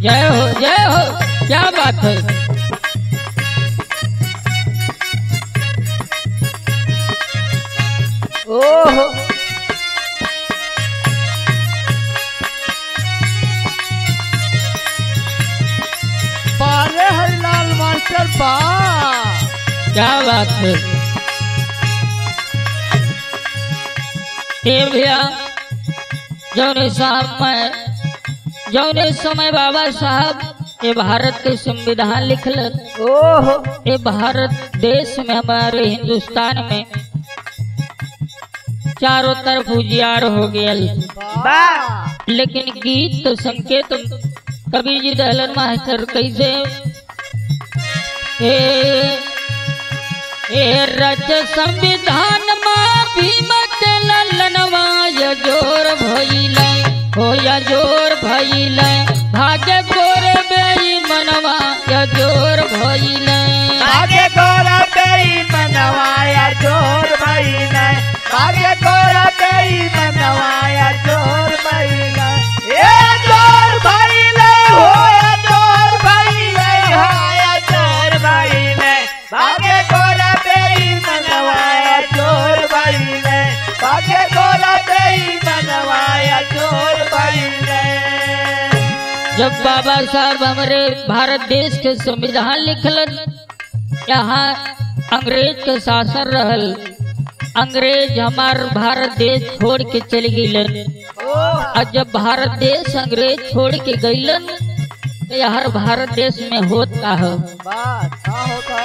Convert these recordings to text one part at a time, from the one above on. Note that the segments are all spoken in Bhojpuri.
जय हो जय हो क्या बात है ओहो पारे हरिलाल मास्टर बा क्या बात है ये भैया जौने साहब मैं जौने समय बाबा साहब ये भारत के संविधान लिखलन ओहो ये भारत देश में हमारे हिंदुस्तान में चारों तरफ उजियार हो गया बा लेकिन गीत तो संकेत कबीर जी दहलन मास्टर कैसे हे हे रच संविधान माँ भीम के ललनवा य जोर भइल हो या जोर भइल भाग्य गोर बेई मनवा य जोर भइल आगे गोरा तेरी मनवाया जोर भइले आगे गोरा तेरी मनवाया जोर भइले ए जोर भइले होया जोर भइले होया जोर भइले आगे गोरा तेरी मनवाया जोर भइले आगे गोरा तेरी मनवाया जोर भइले जब बाबा साहब हमारे भारत देश के संविधान लिखलन यहाँ अंग्रेज के शासन रहल अंग्रेज हमार भारत देश छोड़ के चल गईलन और जब भारत देश अंग्रेज छोड़ के गईलन तो यार भारत देश में होत का हो बात का होता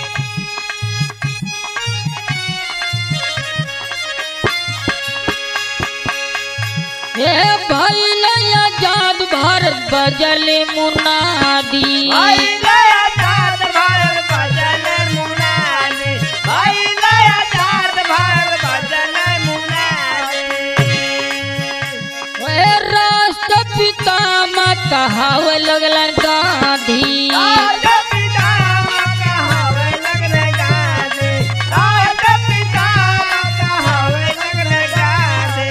ये भइल आजाद भारत बजल मुनादी भाई गया चाँद भारत बजल मुनादी भाई गया चाँद भारत बजल मुनादी वे राष्ट्रपिता माँ कहावे लगलन गांधी आज पिता कहावे लगले गाजे आज पिता कहावे लगले गाजे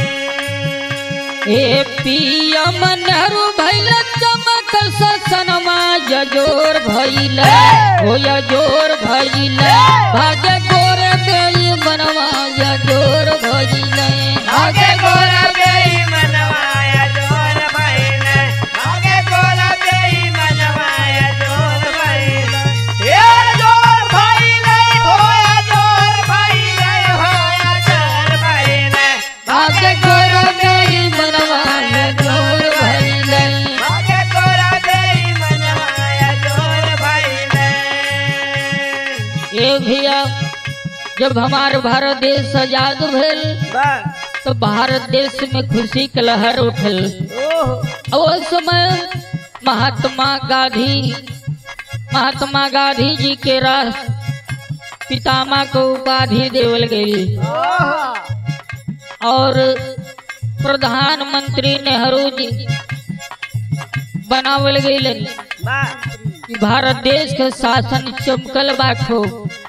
ए पीएम नेहरू भइल चमकल ससनमा जजोर भइल हो जोर भइल भाग्य गोर गई बनवा जजोर भइल आगे गोरा बेई मनवाया जोर भइले आगे गोरा बेई मनवाया जोर भइले ए जोर भइले होया जोर भइले होया जोर भइले भाग्य गोर गई बनवा जजोर भइल आगे गोरा बेई मनवाया जोर भइले ए भैया जब हमार भारत देश आजाद भेल बस तो भारत देश में खुशी के लहर उठल ओहो और उस समय महात्मा गांधी महात्मा गांधी जी के राष्ट्र पितामह को उपाधि देवल गई ओहो और प्रधानमंत्री नेहरू जी बनावल गई बस कि भारत देश के शासन चमकल बाखो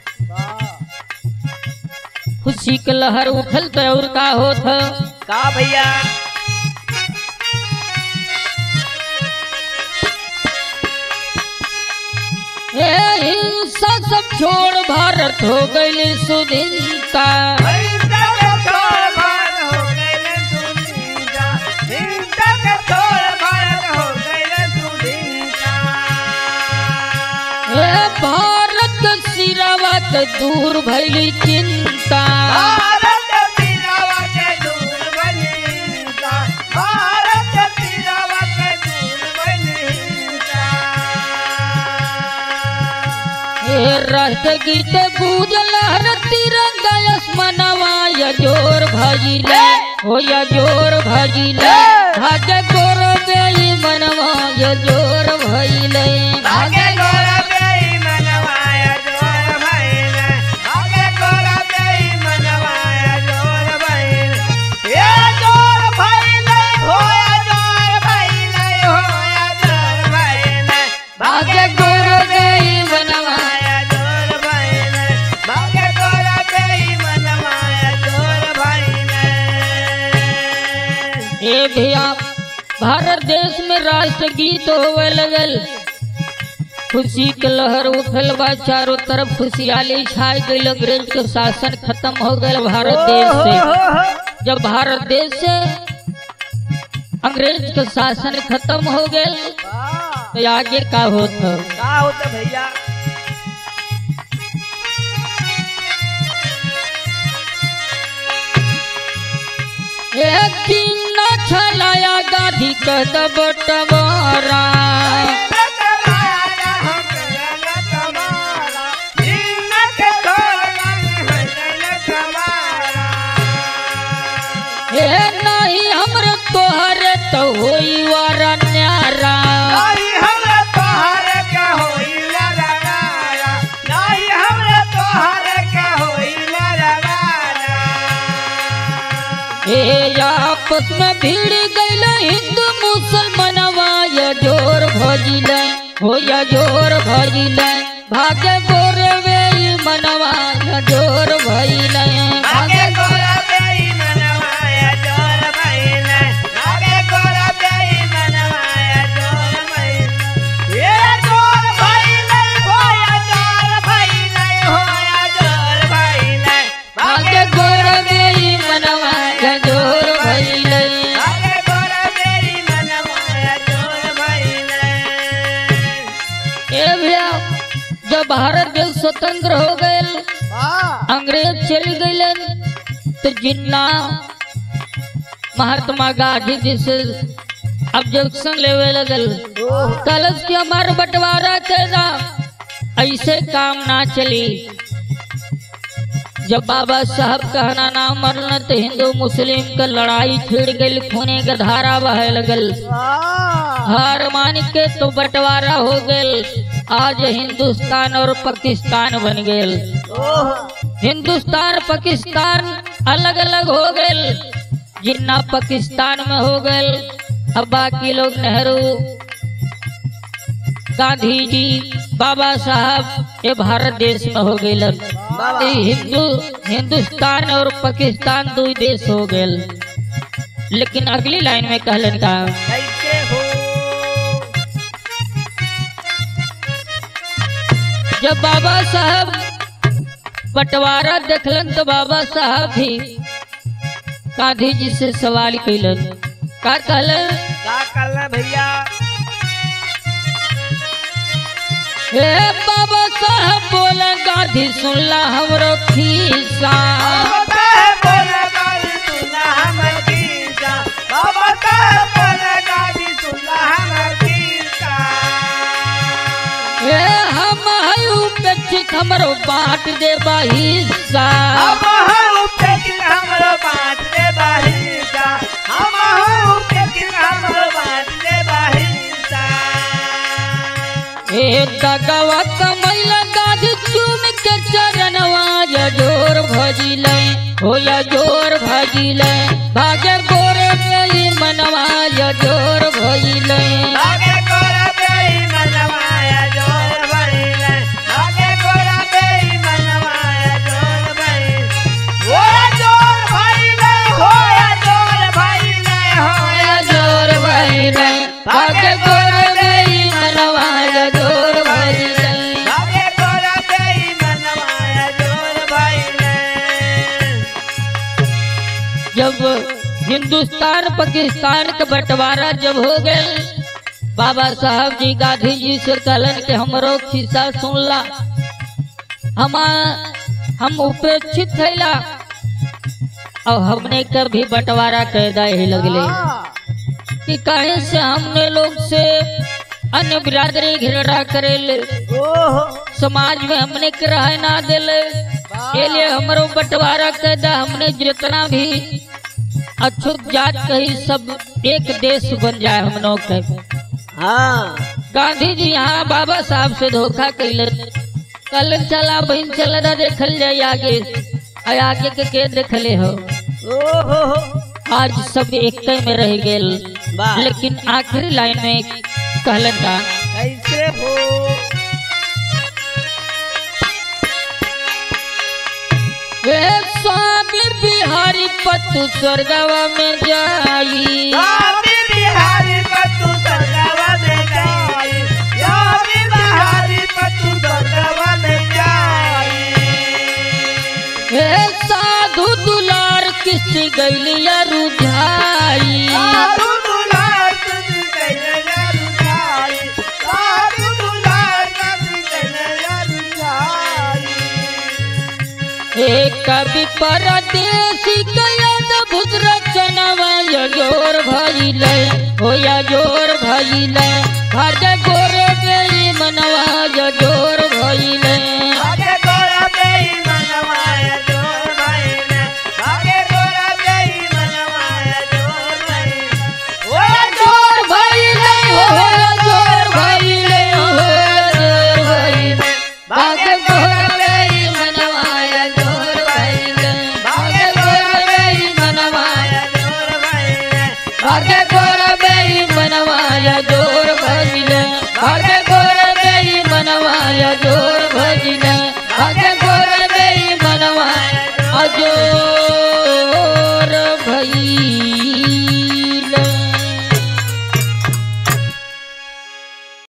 खुशी के लहर उठल तो और का होत ह? का भैया ए हिंसा सब छोड़ भारत हो गई सुधीनता हिंसा के छोड़ भारत हो गए सुनीता हिंसा के छोड़ भारत हो गए सुनीता ए भारत के सिरावा के दूर भइली चिंता भारत पीरावा के दूर बनीता भारत पीरावा के दूर बनीता ए राष्ट्र गीत गूंजल हर तिरंगा आसमानवा या जोर भजिले हो या जोर भजिले भाग्य गोर गई मनवा या जोर भइले आगे गोरा बेई मनवाया जोर भइले आगे गोरा बेई मनवाया जोर भइले ये जोर भइले होया जोर भइले होया जोर भइले भाग्य गोर गई मनवा मनवाया जोर भइले आगे गोरा बेई मनवाया जोर भइले ए भैया भारत देश में राष्ट्रगीत होवे लगल खुशी के लहर उठल बा चारों तरफ खुशहाली छाई गई अंग्रेज के शासन खत्म हो गए भारत देश से जब भारत देश से अंग्रेज के शासन खत्म हो गए तो आगे का होत हो का होता भैया एक दिन न छलाया गाधी कद बटवारा हे नहीं हमरे तोहरे तो होई वारा न्यारा हे आपस में भीड़ गईल हिंदू मुसलमानवा या जोर भजिल हो या जोर भजिल भागे गोरे वे मनवा या जोर भइल भागे भागे गोरे वे मनवा या जोर भइल ए भैया जब भारत देश स्वतंत्र हो गए अंग्रेज चल गए तो जिन्ना महात्मा गांधी जी से ऑब्जेक्शन लेवे लगल कलश के हमार बंटवारा कैदा ऐसे काम ना चली जब बाबा साहब कहना ना मरल तो हिंदू मुस्लिम के लड़ाई छिड़ गई खूने के धारा बहे लगल हार मान के तो बंटवारा हो गए आज हिंदुस्तान और पाकिस्तान बन गए हिंदुस्तान पाकिस्तान अलग अलग हो गए जिन्ना पाकिस्तान में हो गए अब बाकी लोग नेहरू गांधी जी बाबा साहब ये भारत देश में हो गए हिंदू हिंदुस्तान और पाकिस्तान दो ही देश हो गए लेकिन अगली लाइन में कहलन का कैसे हो जब बाबा साहब बंटवारा देखलन तो बाबा साहब भी गांधी जी से सवाल कैलन का कहलन का करना भैया हे बाबा साहब बोले गांधी सुनला हमरो खीसा बाबा बोला गाड़ी सुना हमर गीता बाबा का बोला गाड़ी सुना हमर गीता हे हम है उपेक्षित हमरो बांट दे हिस्सा हम हूँ पेकिन हमरो बात दे बाहिसा हम हूँ पेकिन हमरो बात दे बाहिसा हे दगवा कमैला गांधी चूम के चरणवा या जोर भजिल हो या जोर भजिल भागे गोरे मेरी मनवा या जोर भजिल आगे गोरा बेई मनवाया जोर भइले आगे गोरा बेई मनवाया जोर भइले ओया जोर भइले होया जोर भइले होया या जोर भजिल भागे गोरे मेरी मनवा या जोर भजिल आगे गोरा बेई मनवाया जोर भइले जब हिंदुस्तान पाकिस्तान का बंटवारा जब हो गए बाबा साहब जी गांधी जी से कहलन के हमरो खिस्सा सुनला हम हम उपेक्षित थैला और हमने कभी बंटवारा कैदा ही लगले कि कहे से हमने लोग से अन्य बिरादरी घिरड़ा करेले ओहो समाज में हमने के रह ना दिले ये लिए हमरो बंटवारा कैदा हमने जितना भी अछूत जात कही सब एक देश बन जाए हम लोग के हाँ गांधी जी यहाँ बाबा साहब से धोखा कैलन कल चला बहन चल ना देखल जाए आगे आ आगे के के देखले हो ओहो आज सब एक में रह गेल वाह लेकिन आखिरी लाइन में कहलन का कैसे हो वे स्वामी बिहारी पतु स्वर्गवा में जाई स्वामी बिहारी पत्तू सरगवा में जाई याद बिहारी पत्तू सरगवा में जाई हे साधु दुलार किस गैलिया रुझाई साधु दुलार तुझी कैले रुझाई साधु दुलार तुझी कैले रुझाई हे कवि परदेसी कयद भुज रचनवा जोर भइले हो या जोर भइले भज